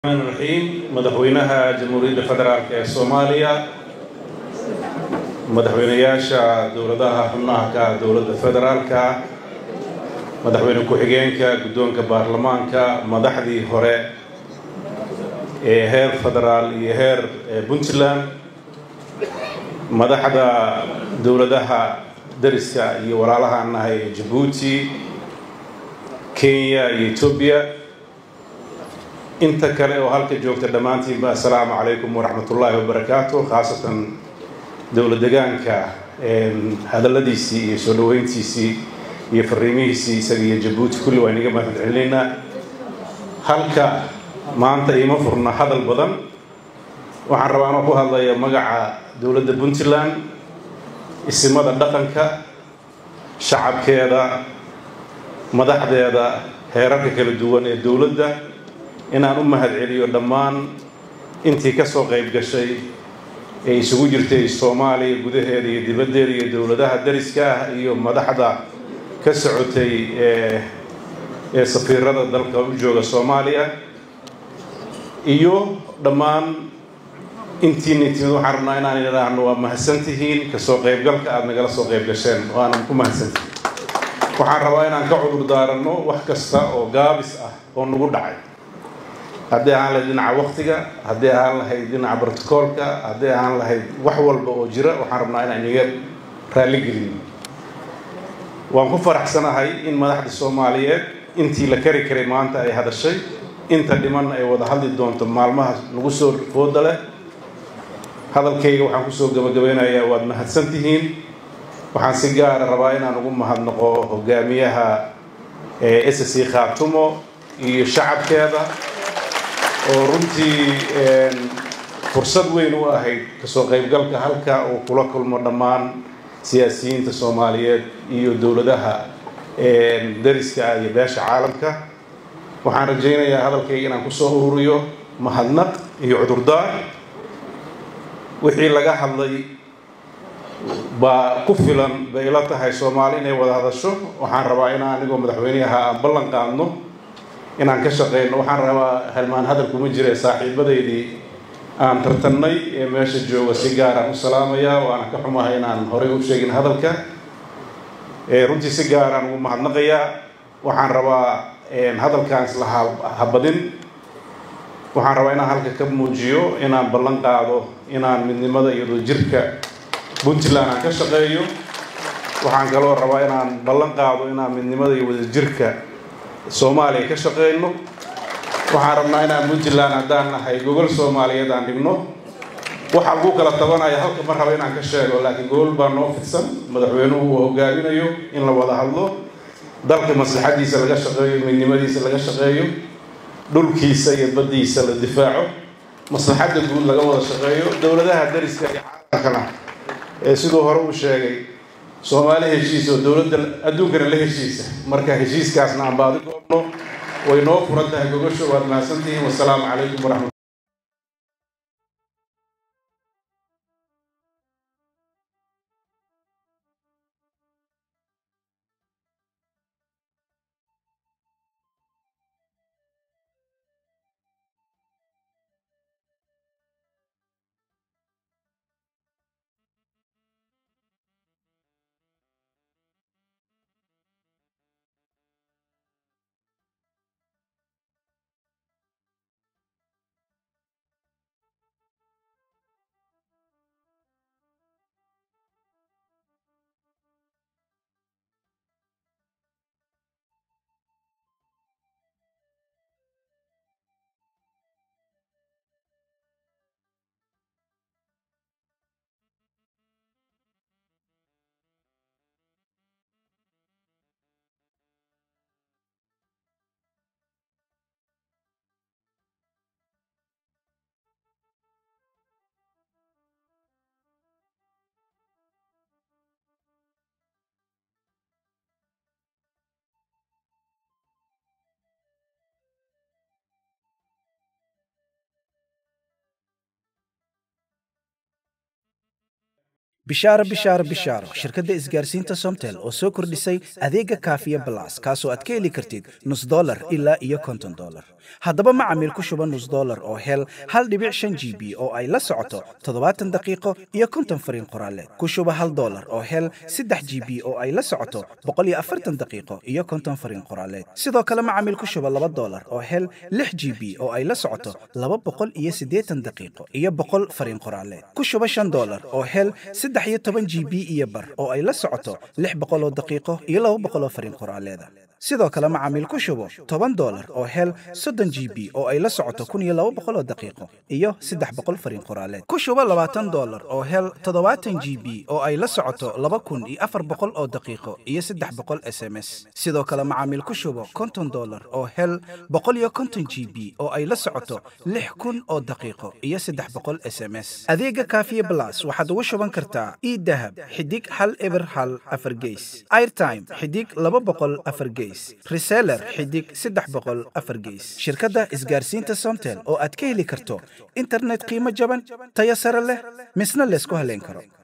raxiim madaxweynaha jamhuuriyadda federaalk ee soomaaliya madaxweynayaasha dowladaha xubnaha ka dowladda federaalka madaxweyne ku-xigeenka guddoonka baarlamaanka madaxdii hore ee heer federaal iyo heer puntland madaxda dowladaha dariska iyo walaalahaan nahay jabuuti kenya iyo etoobiya inta kale oo halka joogta dhammaantiinba assalaamu calaykum waraxmatullaahi wabarakaatu khaasatan dowla degaanka hadalladiisii iyo soo dhaweyntiisii iyo fariimihiisii isaga iyo jabuuti kulli waa inaga mahad celinaynaa halka maanta iima furna hadal badan waxaan rabaa anoo ku hadlaya magaca dowladda puntland isimada dhaqanka shacabkeeda madaxdeeda heerarka kala duwan ee dowladda inaan u mahad celiyo dhammaan intii ka soo qayb gashay ee isugu jirtay soomaaliya gudaheeda iyo dibaddeeda iyo dowladaha dariska ah iyo madaxda ka socotay ee safiirada dalka u jooga soomaaliya iyo dhammaan intiina timid waxaan rabnaa inaan idhaahno waa mahadsantihiin kasoo qaybgalka aada nagala soo qayb gasheen waana ku mahadsantihiin waxaan rabaa inaan ka cudur daaranno wax kasta oo gaabis ah oo nagu dhacay haddii ahaan lahayd dhinaca waktiga haddii ahaan lahayd dhinaca brotocoolka haddii ahaan lahayd wax walba oo jira waxaan rabnaa inaan inaga raalligelin waan ku faraxsanahay in madaxda soomaaliyeed intii la kari karay maanta ay hadashay inta dhimanna ay wada hadli doonto maalmaha nagu soo fooda leh hadalkayga waxaan kusoo gabagabeynayaa waad mahadsantihiin waxaan si gaara rabaa inaan ugu mahadnaqo hogaamiyaha s c khaatumo iyo shacabkeeda oo runtii fursad weyn u ahayd kasoo qaybgalka halka uu kula kulmo dhammaan siyaasiyiinta soomaaliyeed iyo dowladaha dariska iyo beesha caalamka waxaan rajaynayaa hadalkayga inaan kusoo ururiyo mahadnaq iyo cudurdaar wixii laga hadlay baa ku filan bay ila tahay soomaali inay wada hadasho waxaan rabaa inaan anigoo madaxweynaha aan ballan qaadno inaan ka shaqeyno waxaan rabaa halmaan hadalkuma jira saaxiibadaydii aan tartannay ee meesha jooga si gaaraan u salaamayaa waana ka xumahay inaan horey u sheegin hadalka runtii si gaaraan ugu mahadnaqayaa waxaan rabaa hadalkaan isla habadin waxaan rabaa inaan halka ka muujiyo inaan ballan qaado inaan midnimada iyo wadajirka puntland aan ka shaqeeyo waxaan kaloo rabaa inaan ballan qaado inaan midnimada iyo wadajirka soomaaliya ka shaqeyno waxaan rabnaa inaan puntland haddaan nahay gogol soomaaliyeed aan dhigno waxaa lagu kala tabanaya halka ma raba inaan ka sheego laakiin gogol baa noo fidsan madaxweynuhu uu hogaaminayo in la wada hadlo dalka maslaxadiisa laga shaqeeyo midnimadiisa laga shaqeeyo dhulkiisa iyo baddiisa la difaaco maslaxadda guud laga wada shaqeeyo dowladaha dariska iyo caalamkana ee siduu hore uu sheegay soomaali heshiis oo dowladda adduunkana la heshiisa marka heshiiskaasna aan baadi goobno way noo furan tahay gogosho waad mahadsantihiin wasalaamu calaykum waraxmat bishaaro bishaaro bishaaro shirkadda isgaarsiinta somtel oo soo kordhisay adeega kaafiya balas kaasoo aad ka heli kartid nus dolar ilaa iyo konton dolar haddaba macamiil ku shuba nus dolar oo hel hal dhibic shan g b oo ay la socoto toddobaatan daqiiqo iyo konton fariin qoraaleed ku shuba hal dolar oo hel saddex g b oo ay la socoto boqol iyo afartan daqiiqo iyo konton fariin qoraaleed sidoo kale macamiil ku shuba laba dolar oo hel lix g b oo ay la socoto laba boqol iyo siddeetan daqiiqo iyo boqol fariin qoraaleed ku shuba shan dolar oo hel saddex iyo toban g b iyo bar oo ay la socoto lix boqol oo daqiiqo iyo laba boqol oo fariin qoraaleeda sidoo kale macaamiil ku shubo toban dolar oo hel soddon g b oo ay la socoto kun iyo laba boqol oo daqiiqo iyo saddex boqol fariin qoraaleed ku shubo labaatan dolar oo hel toddobaatan g b oo ay la socoto laba kun iyo afar boqol oo daqiiqo iyo saddex boqol s m s sidoo kale macaamiil ku shubo konton dolar oo hel boqol iyo konton g b oo ay la socoto lix kun oo daqiiqo iyo saddex boqol s m s adeega kaafiye blas waxaad ugu shuban kartaa idahab xidig hal eber hal afar geys airtime xidig laba boqol afar geys reseller xidig saddex boqol afar geys shirkadda isgaarsiinta somtel oo aad ka heli karto internet qiimo jaban tayo sare leh misna laysku haleyn karo